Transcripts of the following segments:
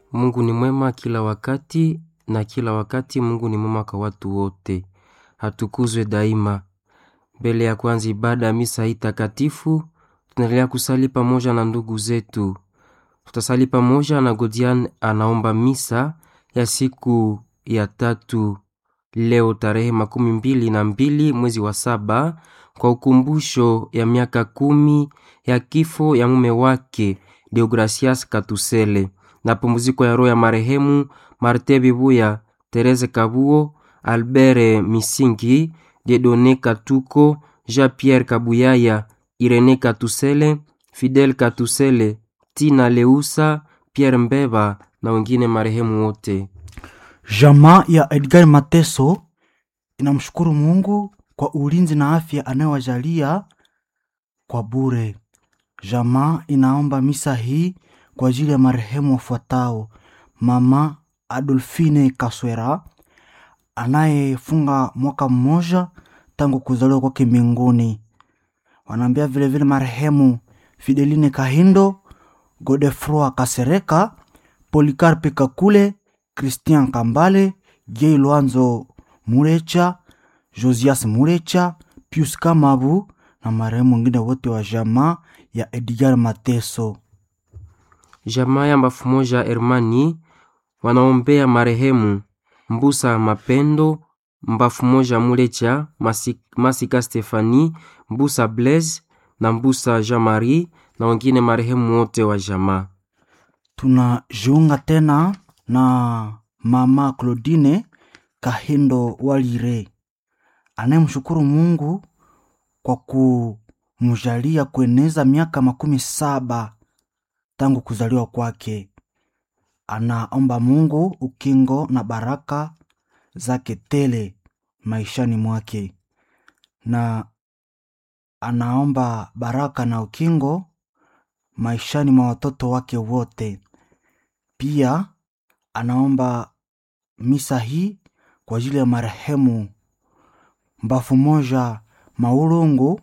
Mungu ni mwema kila wakati na kila wakati Mungu ni mwema kwa watu wote. Hatukuzwe daima. Mbele ya kuanza ibada ya misa hii takatifu, tunaendelea kusali pamoja na ndugu zetu. Tutasali pamoja na Godian anaomba misa ya siku ya tatu leo tarehe makumi mbili na mbili mwezi wa saba kwa ukumbusho ya miaka kumi ya kifo ya mume wake Deogracias Katusele na pumziko ya roho ya marehemu Marte Bibuya, Tereze Kabuo, Albert Misingi, Dedone Katuko, Jean-Pierre Kabuyaya, Irene Katusele, Fidel Katusele, Tina Leusa, Pierre Mbeba na wengine marehemu wote. Jamaa ya Edgar Mateso inamshukuru Mungu kwa ulinzi na afya anayowajalia kwa bure. Jamaa inaomba misa hii kwa ajili ya marehemu wafuatao: mama Adolfine Kaswera anayefunga mwaka mmoja tangu kuzaliwa kwake mbinguni. Wanaambia vilevile marehemu Fideline Kahindo, Godefroi Kasereka, Polikarpe Kakule, Christian Kambale, Gay Lwanzo Murecha, Josias Murecha, Pius Kamabu na marehemu wengine wote wa jamaa ya Edgar Mateso. Jamaa ya mbafu moja Hermani wanaombea marehemu Mbusa Mapendo, mbafu moja Mulecha, Masi- Masika Stefani, Mbusa Blaise na Mbusa Jean Marie na wengine marehemu wote wa jamaa. Tunajiunga tena na mama Claudine Kahindo Walire anayemshukuru Mungu kwa kumjalia kueneza miaka makumi saba tangu kuzaliwa kwake. Anaomba Mungu ukingo na baraka zake tele maishani mwake, na anaomba baraka na ukingo maishani mwa watoto wake wote. Pia anaomba misa hii kwa ajili ya marehemu mbafu moja Maulungu,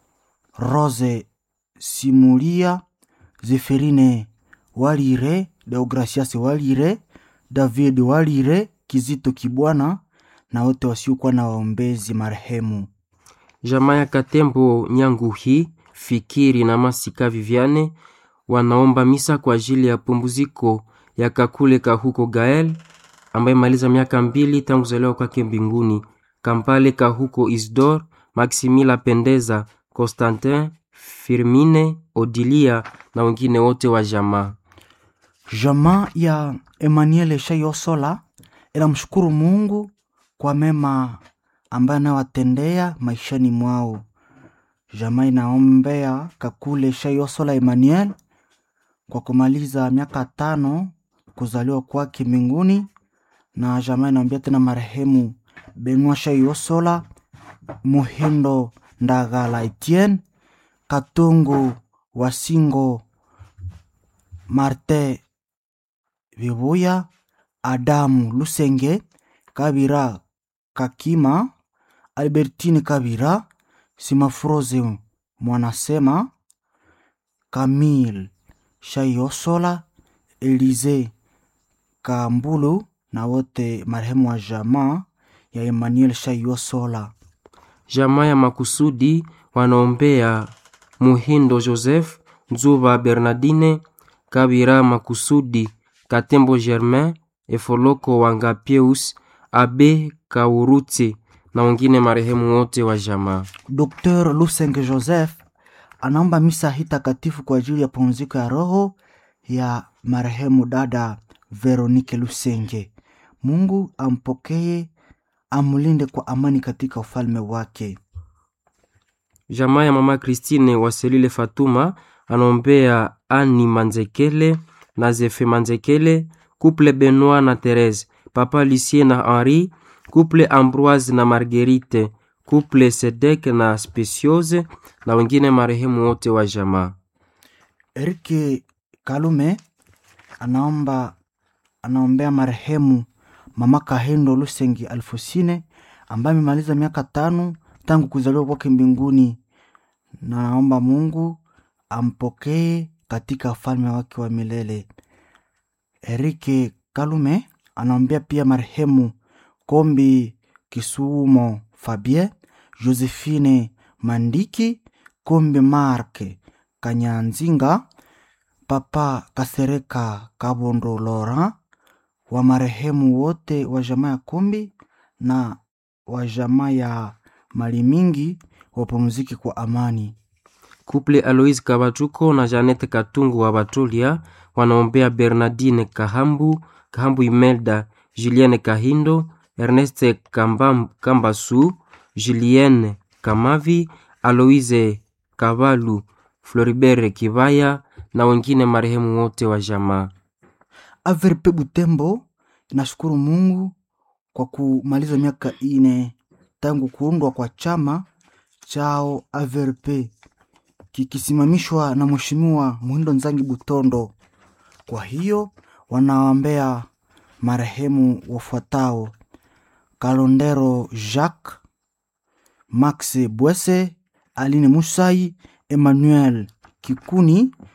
Rose Simulia, Zeferine Walire, Deogracias Walire, David Walire, Kizito Kibwana na wote wasiokuwa na waombezi marehemu. Jamaa ya Katembo Nyanguhi, Fikiri na Masika Viviane wanaomba misa kwa ajili ya pumziko ya Kakule Kahuko Gael ambaye maliza miaka mbili tangu kuzaliwa kwake mbinguni. Kampale Kahuko Isdor, Maximila Pendeza, Constantin Firmine, Odilia na wengine wote wa jamaa. Jamaa ya Emmanuel Shayosola inamshukuru Mungu kwa mema ambaye anawatendea maishani mwao. Jamaa inaombea Kakule Shayosola Emmanuel kwa kumaliza miaka tano kuzaliwa kwake mbinguni, na jamaa inaombea tena marehemu Benua Shayosola, Muhindo Ndagala Etienne, Katungu Wasingo, Marte Bibuya, Adamu Lusenge, Kabira Kakima, Albertine Kabira, Simafroze Mwanasema, Camille Shayosola, Elize Kambulu na wote marehemu wa jamaa ya Emmanuel Shayosola. Jamaa ya makusudi wanaombea Muhindo Joseph, Nzuba Bernardine, Kabira makusudi, Katembo Germain, Efoloko Wangapius, Abe Kauruti na wengine marehemu wote wa jamaa. Dr. Lusenge Joseph anaomba misa hii takatifu kwa ajili ya pumziko ya roho ya marehemu dada Veronike Lusenge. Mungu ampokee, amlinde kwa amani katika ufalme wake. Jamaa ya mama Christine Waselile Fatuma anaombea Ani Manzekele na Zefe Manzekele, couple Benoit na Therese, papa Lucien na Henri, couple Ambroise na Marguerite, couple Sedek na Speciose na wengine marehemu wote wa jamaa. Erike Kalume anaomba anaombea marehemu mama Kahendo Lusengi Alfosine ambaye amemaliza miaka tano tangu kuzaliwa kwake mbinguni, na naomba Mungu ampokee katika ufalme wake wa milele. Erike Kalume anaombea pia marehemu Kombi Kisumo Fabien, Josephine Mandiki, Kombi Mark Kanyanzinga, Papa Kasereka Kabondo Laurent, wa marehemu wote wa jamaa ya Kombi na wa jamaa ya mali mingi wapumziki kwa amani. Kuple Aloise Kabatuko na Janete Katungu wa Batolia wanaombea Bernardine Kahambu, Kahambu Imelda, Julienne Kahindo, Erneste Kambam, Kambasu, Julienne Kamavi, Aloise Kavalu, Floribert Kivaya na wengine marehemu wote wa jamaa. Averpe Butembo inashukuru Mungu kwa kumaliza miaka ine tangu kuundwa kwa chama chao AVRP kikisimamishwa na Mheshimiwa Muhindo Nzangi Butondo. Kwa hiyo wanaombea marehemu wafuatao: Kalondero Jacques, Max Bwese, Aline Musai, Emmanuel Kikuni,